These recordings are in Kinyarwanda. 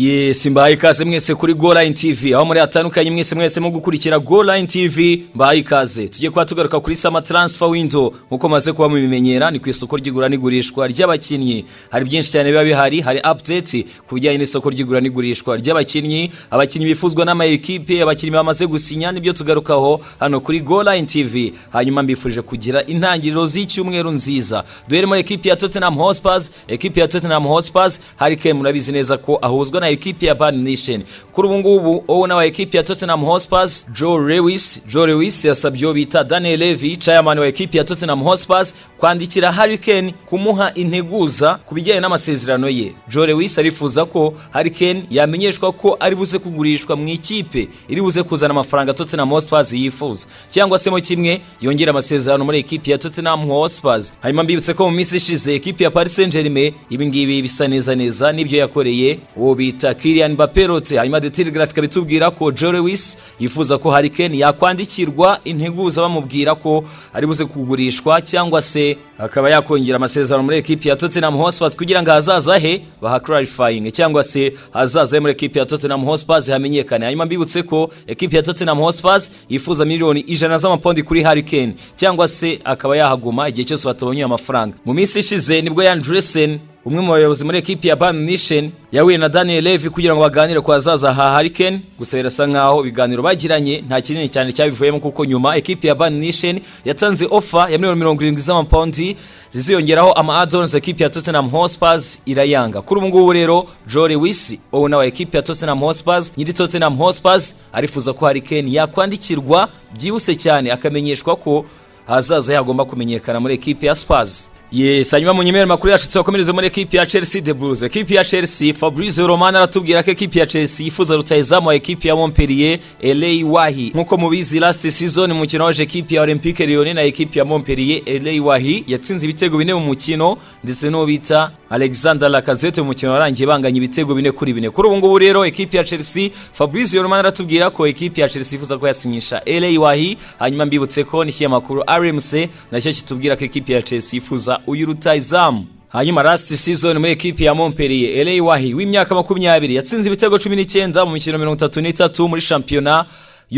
yesi mbahaye ikaze mwese kuri go line tv aho muri hatandukanye mwese mwese mu gukurikira go line tv mbahaye ikaze tujye kuba tugaruka kuri sama transfer window nkuko maze kuba mubimenyera ni ku isoko ry'igura n'igurishwa ry'abakinnyi hari byinshi cyane biba bihari hari update ku bijyanye n'isoko ry'igura n'igurishwa ry'abakinnyi abakinnyi bifuzwa n'amayikipe abakinnyi bamaze gusinya nibyo tugarukaho hano kuri go line tv hanyuma mbifurije kugira intangiriro z'icyumweru nziza duhere muri ekipi ya tottenham hotspurs ekipi ya tottenham hotspurs hari kemu murabizi neza ko ahuzwa na ekipi ya Bayern Munich kuri ubu ngubu wowe n'aba ekipi ya Tottenham Hotspur Joe Lewis Joe Lewis yasabye uwo bita Daniel Levy chairman wa ekipi ya Tottenham Hotspur kwandikira Harry Kane kumuha integuza ku bijyanye n'amasezerano ye Joe Lewis arifuza ko Harry Kane yamenyeshwa ko ari buze kugurishwa mu ikipe iri buze kuzana amafaranga Tottenham Hotspur yifuza cyangwa se mo kimwe yongera amasezerano muri ekipi ya Tottenham Hotspur hanyuma mbibutse ko mu minsi ishize ekipi ya Paris Saint-Germain ibingibi bisa neza neza n'ibyo yakoreye uwo bita bita Kylian Mbappé rote hanyuma The Telegraph ikabitubwira ko Joe Lewis yifuza ko Harry Kane yakwandikirwa integuza bamubwira ko ari buze kugurishwa cyangwa se akaba yakongera amasezerano muri ekipi ya Tottenham Hotspur kugira ngo hazaza he baha clarifying cyangwa se hazaza muri ekipi ya Tottenham Hotspur hamenyekane hanyuma mbibutse ko ekipi ya Tottenham Hotspur yifuza miliyoni ijana z'amapondi kuri Harry Kane cyangwa se akaba yahaguma igihe cyose batabonye amafaranga mu minsi ishize nibwo Yan Dresen umwe mu bayobozi muri ekipi ya Bayern Munich yahuye na Daniel Levy kugira ngo baganire ku hazaza ha Harry Kane gusa birasa nkaho ibiganiro bagiranye nta kinini cyane cyabivuyemo kuko nyuma ekipi ya Bayern Munich yatanze offer ya miliyoni mirongo irindwi z'amapawundi ziziyongeraho ama add-ons ekipi ya Tottenham Hotspur irayanga kuri ubu ngubu rero Joe Lewis owner wa ekipi ya Tottenham Hotspur nyiri Tottenham Hotspur arifuza ko Harry Kane yakwandikirwa byihuse cyane akamenyeshwa ko hazaza yagomba kumenyekana muri ekipi ya Spurs Yes, hanyuma mu nyemera makuru yacu tubakomereze muri ekipi ya Chelsea The Blues. Ekipi ya Chelsea Fabrizio Romano aratubwira ko ekipi ya Chelsea yifuza rutahizamu wa ekipi ya Montpellier LA Wahi. Nkuko mubizi last season mu mukino waje ekipi ya Olympique Lyon na ekipi ya Montpellier LA Wahi yatsinze ibitego bine mu mukino ndetse no bita Alexander Lacazette mu mukino warangiye banganya ibitego bine kuri bine. Kuri ubu ngubu rero ekipi ya Chelsea Fabrizio Romano aratubwira ko ekipi ya Chelsea yifuza ko yasinyisha LA Wahi. Hanyuma mbibutse ko ni makuru RMC nacyo kitubwira ko ekipi ya Chelsea yifuza uyu rutayizamu hanyuma last season muri ekipi ya Montpellier LA Wahi w'imyaka makumyabiri yatsinze ibitego cumi n'icyenda mu mikino mirongo itatu n'itatu muri shampiyona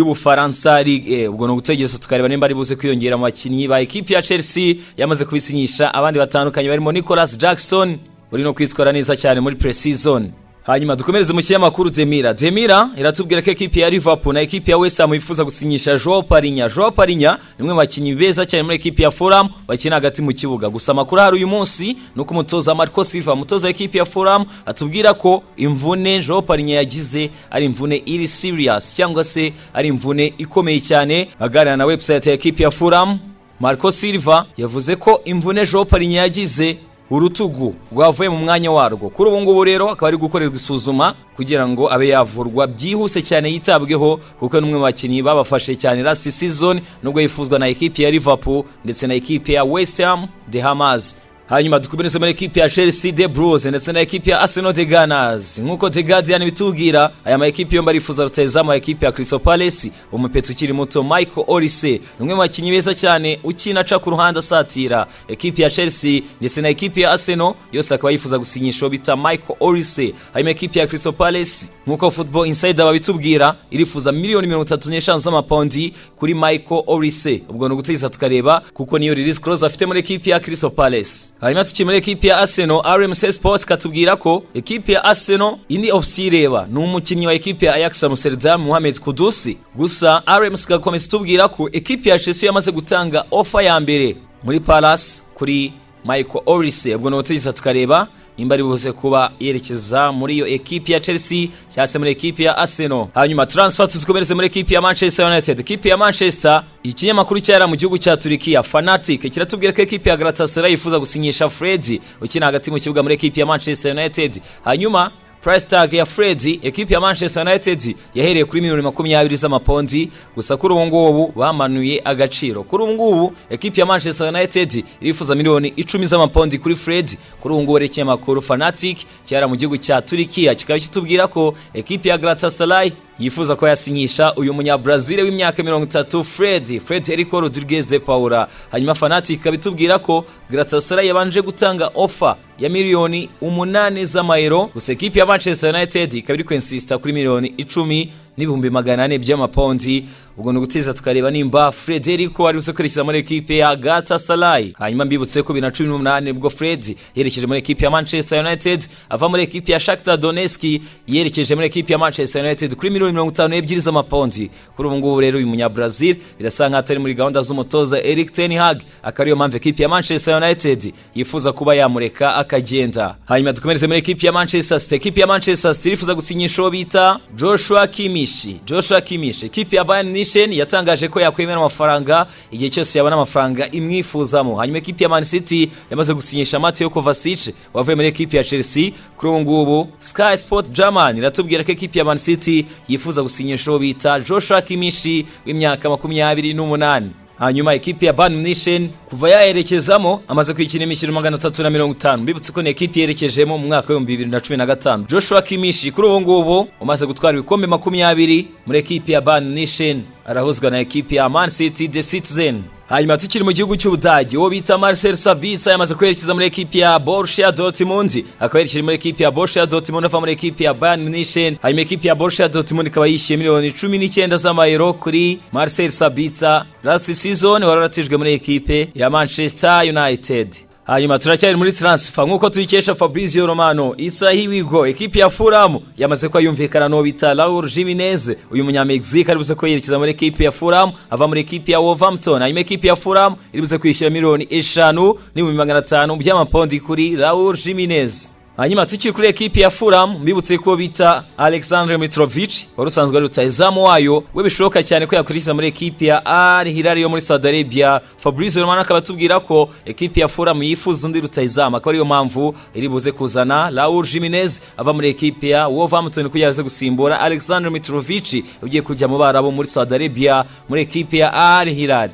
y'ubufaransa ligue ubwo ni ugutegereza tukareba nimba ari buze kwiyongera mu bakinnyi ba ekipi ya Chelsea yamaze kubisinyisha abandi batandukanye barimo Nicolas Jackson uri no kwitwara neza cyane muri pre-season hanyuma dukomereze mu kinyamakuru demira demira iratubwira ko ekipi ya liverpool na ekipi ya west ham yifuza gusinyisha joao parinya joao parinya ni umwe mu bakinnyi beza cyane muri ekipi ya fulham bakina hagati mu kibuga gusa amakuru ahari uyu munsi ni uko umutoza marco silva umutoza w'ekipi ya fulham atubwira ko imvune joao parinya yagize ari imvune iri serious cyangwa se ari imvune ikomeye cyane aganira na website ya ekipi ya fulham marco silva yavuze ko imvune joao parinya yagize urutugu rwavuye mu mwanya warwo kuri ubu ngubu rero akaba ari gukorerwa isuzuma kugira ngo abe yavurwa byihuse cyane yitabweho kuko ni umwe mu bakinnyi babafashe cyane last season nubwo yifuzwa na ekipi ya Liverpool ndetse na ekipi ya West Ham de Hamas hanyuma dukomereze muri ekipi ya Chelsea de Blues ndetse na ekipi ya Arsenal de Gunners nkuko The Guardian bitubwira aya ma ekipi yombi arifuza rutahizamu ekipi ya Crystal Palace umupetsi ukiri muto Michael Olise ni umwe mu bakinnyi beza cyane ukina aca ku ruhande asatira ekipi ya Chelsea ndetse na ekipi ya Arsenal yose akaba yifuza gusinyisha uwo bita Michael Olise hanyuma ekipi ya Crystal Palace nkuko Football Insider babitubwira irifuza miliyoni mirongo itatu n'eshanu z'amapawundi kuri Michael Olise ubwo ni ugutegereza tukareba kuko niyo release clause afite muri ekipi ya Crystal Palace hanyuma tukiri muri ekipi ya Arsenal RMC Sports katubwira ko ekipi ya Arsenal indi option ireba ni umukinnyi wa ekipi ya Ajax Amsterdam Mohamed Kudusi gusa RMC gakomeza itubwira ko ekipi ya Chelsea yamaze gutanga offer ya mbere muri Palace kuri Michael Olise ubwo ni ubutegetsi tukareba nimba ari buze kuba yerekeza muri iyo ekipi ya Chelsea cyangwa se muri ekipi ya Arsenal hanyuma transfer tuzikomereze muri ekipi ya Manchester United ekipi ya Manchester ikinyamakuru cyara mu gihugu cya Turikiya Fanatic kiratubwira ko ekipi ya Galatasaray yifuza gusinyisha Fred ukina hagati mu kibuga muri ekipi ya Manchester United hanyuma price tag ya Fred ekipi ya Manchester United yahereye kuri miliyoni makumyabiri z'amapondi gusa kuri ubu ngubu bamanuye agaciro kuri ubu ngubu ekipi ya Manchester United irifuza miliyoni icumi z'amapondi kuri Fred kuri ubu ngubu ari ikinyamakuru Fanatic cyara mu gihugu cya Turikiya kikaba kitubwira ko ekipi ya Galatasaray yifuza ko yasinyisha uyu munyabrazil w'imyaka mirongo itatu fred frederico rodriguez de paula hanyuma fanatic abitubwira ko galatasaray yabanje gutanga ofa ya miliyoni umunani z'amayero gusa ekipi ya manchester united ikaba iri kwensisita kuri miliyoni icumi n'ibihumbi magana ane by'amapondi ubwo ni ugutiza tukareba nimba frederico ari buze kwerekeza muri ekipe ya galatasaray hanyuma mbibutse ko bibiri na cumi n'umunani ubwo fred yerekeje muri ekipe ya manchester united ava muri ekipe ya shakhtar donetsk yerekeje muri ekipe ya manchester united kuri miliyoni mirongo itanu n'ebyiri z'amapondi kuri ubu ngubu rero uyu munyabrazil birasa nkaho atari muri gahunda z'umutoza eric ten hag akaba ariyo mpamvu ekipe ya manchester united yifuza kuba yamureka akagenda hanyuma dukomereze muri ekipe ya manchester city ekipe ya manchester city irifuza gusinyisha uwo bita joshua kimishi joshua kimishi ekipe ya bayern munich yatangaje ko yakwemera amafaranga igihe cyose yabona amafaranga imwifuzamo hanyuma ekipe ya man city yamaze gusinyisha mateo kovacic wavuye muri ekipe ya chelsea kuri ubu ngubu sky sport german iratubwira ko ekipe ya man city yifuza gusinyisha uwo bita joshua kimishi w'imyaka makumyabiri n'umunani hanyuma ekipi ya Bayern Munich kuva yaherekezamo amaze kwikina imikino magana atatu na mirongo itanu mbibutse ko ni ekipi yerekejemo mu mwaka w'ibihumbi bibiri na cumi na gatanu joshua kimishi kuri ubu ngubu umaze gutwara ibikombe makumyabiri muri ekipi ya Bayern Munich arahuzwa na ekipi ya man city the citizen hanyuma tukiri mu gihugu cy'ubudage uwo bita marcel sabitsa yamaze kwerekeza muri ekipi ya borussia dortmund akaba yerekeje muri ekipi ya borussia dortmund ava muri ekipi ya bayern munich hanyuma ekipi ya borussia dortmund ikaba yishyuye miliyoni cumi n'icyenda z'amayero kuri marcel sabitsa last season wari waratijwe muri ekipe ya manchester united hanyuma turacyari muri transfer nk'uko tuyikesha fabrizio romano isaha iwigo ekipi ya furamu yamaze ko yumvikana n'uwo bita raul jiminez uyu munyamegizike aribuze ko yerekeza muri ekipi ya furamu ava muri ekipi ya wolverhampton hanyuma ekipi ya furamu iribuze kwishyura miliyoni eshanu n'ibihumbi magana atanu by'amapondi kuri raul jiminez hanyuma tukiri kuri ekipi ya furamu mbibutse ko bita alexandre mitrovic wari usanzwe ari rutayizamu wayo we bishoboka cyane ko yakurikiza muri ekipi ya al hilal yo muri saudi arabia fabrice romano akaba atubwira ko ekipi ya furamu yifuza undi rutayizamu akaba ariyo mpamvu iri buze kuzana raul jiminez ava muri ekipi ya wolverhampton kugira aze gusimbura alexandre mitrovic ugiye kujya mu barabo muri saudi arabia muri ekipi ya al hilal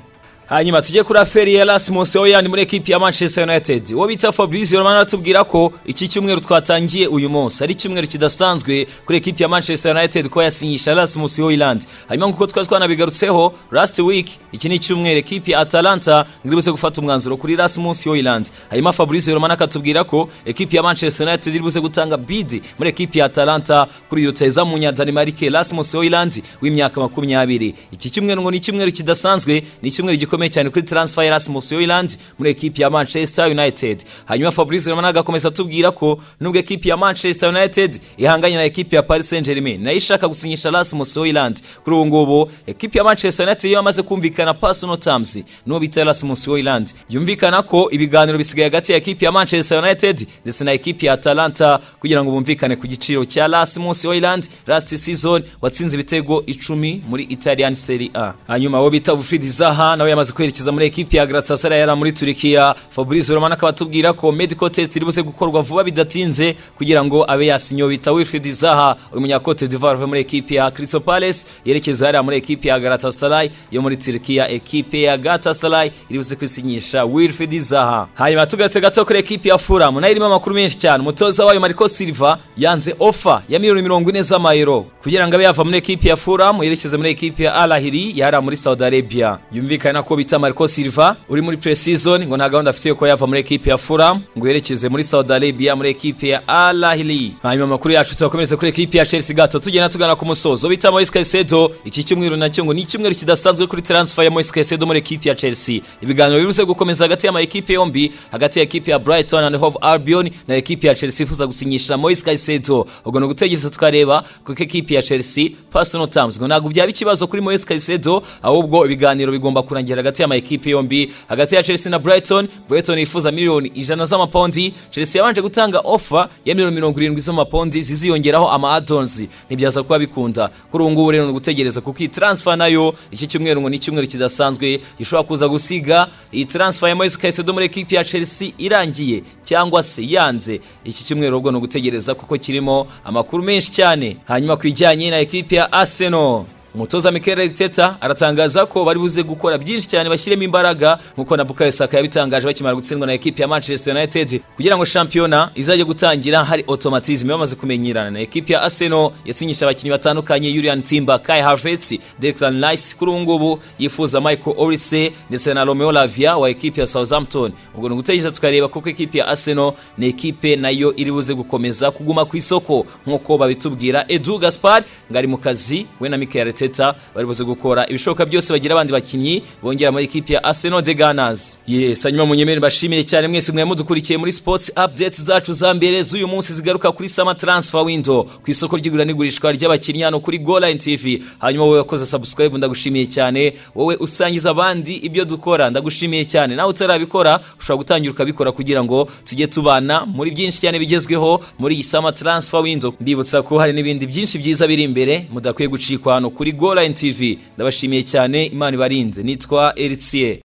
hanyuma tujye kuri aferi ya Rasmus Oyani muri ekipi ya Manchester United uwo bita Fabrizio Romano aratubwira ko iki cyumweru twatangiye uyu munsi ari icyumweru kidasanzwe kuri ekipi ya Manchester United kuba yasinyisha Rasmus Oyland hanyuma nk'uko twari twanabigarutseho last week iki ni icyumweru ekipi ya Atalanta iribuze gufata umwanzuro kuri Rasmus Oyland hanyuma Fabrizio Romano akatubwira ko ekipi ya Manchester United iribuze gutanga bid muri ekipi ya Atalanta kuri ruteza mu nyadanimarike Rasmus Oyland w'imyaka makumyabiri iki cyumweru ngo ni icyumweru kidasanzwe ni icyumweru gikomeye gikomeye cyane kuri transfer ya Rasmus Hojlund muri ekipi ya Manchester United hanyuma Fabrice Romano agakomeza atubwira ko nubwo ekipi ya Manchester United ihanganye na ekipi ya Paris Saint-Germain nayo ishaka gusinyisha Rasmus Hojlund kuri ubu ngubu ekipi ya Manchester United yo yamaze kumvikana personal terms n'uwo bita Rasmus Hojlund yumvikana ko ibiganiro bisigaye hagati ya ekipi ya Manchester United ndetse na ekipi ya Atalanta kugira ngo bumvikane ku giciro cya Rasmus Hojlund last season watsinze ibitego icumi muri Italian Serie A hanyuma wo bita Wilfried Zaha nawe yamaze amaze kwerekeza muri ekipi ya Galatasaray yari muri Turikiya Fabrice Romano akaba atubwira ko medical test iribuze gukorwa vuba bidatinze kugira ngo abe yasinyo bita Wilfried Zaha umunya Cote d'Ivoire uvuye muri ekipi ya Crystal Palace yerekeza hariya muri ekipi ya Galatasaray yo muri Turikiya ekipe ya Galatasaray iribuze kwisinyisha Wilfried Zaha hanyuma tugarutse gato kuri ekipi ya Fulham nayo irimo amakuru menshi cyane umutoza wayo Marco Silva yanze ofa ya miliyoni mirongo ine z'amayero kugira ngo abe yava muri ekipi ya Fulham yerekeze muri ekipi ya Al Ahly yari muri Saudi Arabia yumvikana ko bita Marco Silva uri muri pre-season ngo nta gahunda afite yo kuba yava muri ekipe ya Fulham ngo yerekeze muri Saudi Arabia muri ekipe ya Al Ahly hanyuma amakuru yacu tubakomereza kuri ekipe ya Chelsea gato tugenda tugana ku musozo bita Moise Caicedo iki cyumweru nacyo ngo ni icyumweru kidasanzwe kuri transfer ya Moise Caicedo muri ekipe ya Chelsea ibiganiro bibuze gukomeza hagati y'ama ekipe yombi hagati ya ekipe ya Brighton and Hove Albion na ekipe ya Chelsea ifuza gusinyisha Moise Caicedo ubwo ni ugutegereza tukareba kuko ekipe ya Chelsea personal terms ngo ntabwo byaba ikibazo kuri Moise Caicedo ahubwo ibiganiro bigomba kurangira hagati y'amakipe yombi hagati ya Chelsea na Brighton Brighton yifuza miliyoni ijana z'amapondi Chelsea yabanje gutanga ofa ya miliyoni mirongo irindwi z'amapondi ziziyongeraho ama add-ons ntibyaza kuba bikunda kuri ubu ngubu rero ni ugutegereza kuko iyi transfer nayo iki cyumweru ngo ni icyumweru kidasanzwe gishobora kuza gusiga iyi transfer ya Moise Caicedo muri ekipe ya Chelsea irangiye cyangwa se yanze iki cyumweru ubwo ni ugutegereza kuko kirimo amakuru menshi cyane hanyuma ku bijyanye na ekipe ya Arsenal umutoza Mikel Arteta aratangaza ko bari buze gukora byinshi cyane bashyiremo imbaraga nk'uko na Bukayo Saka yabitangaje bakimara gutsindwa na ekipi ya Manchester United kugira ngo shampiyona izajye gutangira hari automatisme bamaze kumenyerana na ekipi ya Arsenal yasinyisha abakinnyi batandukanye Julian Timber Kai Havertz Declan Rice kuri ubu ngubu yifuza Michael Olise ndetse na Romeo Lavia wa ekipi ya Southampton ubwo ni ugutegereza tukareba kuko ekipi ya Arsenal ni ekipe nayo iri buze gukomeza kuguma ku isoko nk'uko babitubwira Edu Gaspar ngo ari mu kazi we na Mikel Arteta bari buze gukora ibishoboka byose bagira abandi bakinnyi bongera muri ekipi ya Arsenal de Gunners yes hanyuma munyemere bashimiye cyane mwese mwe mudukurikiye muri sports updates zacu za mbere z'uyu munsi zigaruka kuri Sama Transfer Window ku isoko ry'igura n'igurishwa ry'abakinnyi hano kuri Goline TV hanyuma wowe wakoze subscribe ndagushimiye cyane wowe usangiza abandi ibyo dukora ndagushimiye cyane nawe utarabikora ushobora gutangira ukabikora kugira ngo tujye tubana muri byinshi cyane bigezweho muri iyi Sama Transfer Window mbibutsa ko hari n'ibindi byinshi byiza biri imbere mudakwiye gucikwa hano kuri Goline TV ndabashimiye cyane Imana ibarinze nitwa Eritsier